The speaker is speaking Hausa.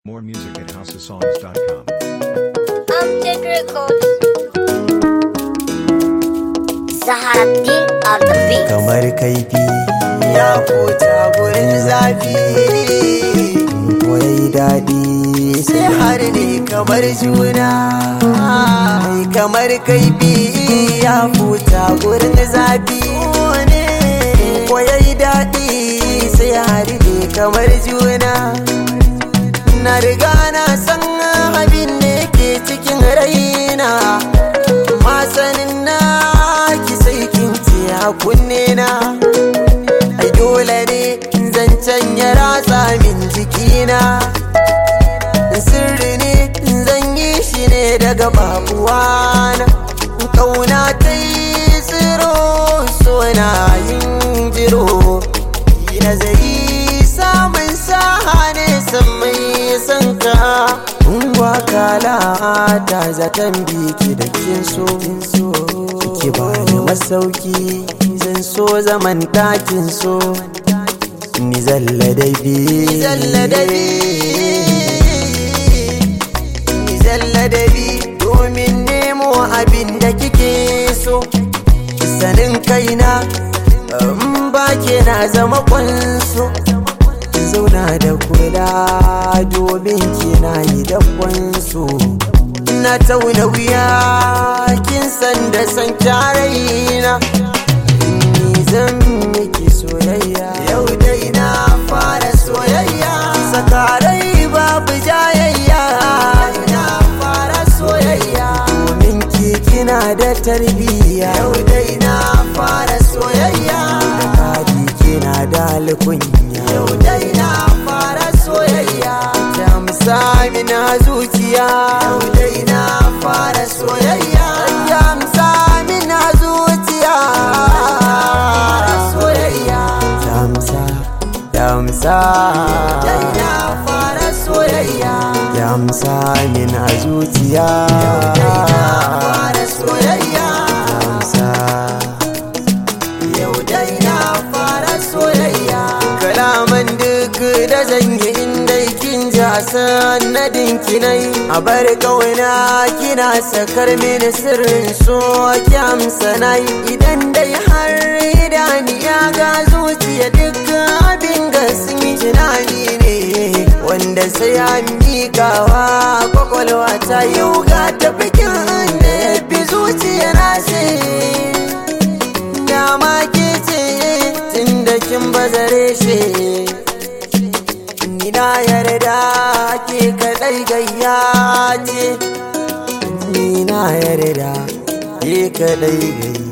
More music at houseofsongs.com. Amjad Records. Zaharaddin on the beat. kamar kaifi ya fota gurin zafi ko yayi daɗi sai har ne kamar juna mai kamar kaifi ya fota gurin zafi ko yayi daɗi sai har ne kamar juna na riga na san abin da ke cikin raina masanin na ki sai kin ce a kunne na ai dole ne zancen ya ratsa min jikina sirri ne zan yi shi ne daga babuwana kauna ta yi tsiro sona yin jiro yi nazari samun saha ne san mai san ka Ungwa kala ta zaton biki da kin so ki ba ni masauki zan so zaman ɗakin so ni zalla da bi zalla da bi ni zalla da bi domin nemo abin da kike so sanin kaina in ba ke na zama kwanso zauna da kula domin kina yi dakwansu na tauna wuya kin san da san kyaraina ni zan miki soyayya yau dai na fara soyayya sakarai babu jayayya na fara soyayya domin ki kina da tarbiyya yau dai na fara soyayya da kadi kina da alkunya yau dai na fara soyayya ta musami na zuciya yau dai na fara soyayya ta musami na zuciya soyayya ta musa ta musa dai na fara soyayya ta musa min a zuciya yau dai na fara soyayya ta musa yau dai na fara soyayya kalaman duk da zan yi inda kin ji a sanadin kinai a bar kauna kina sakar mini sirrin so ki amsa nai idan dai har idaniya ga zuciya duk abin gasmi tunani ne wanda sai an miƙawa kwakwalwa ta yau ga tafikin da ya fi zuciya na sai dama ke ce tun da kin bazare shi ni na yarda ke kadai gayya ce ni na yarda ke kadai gayya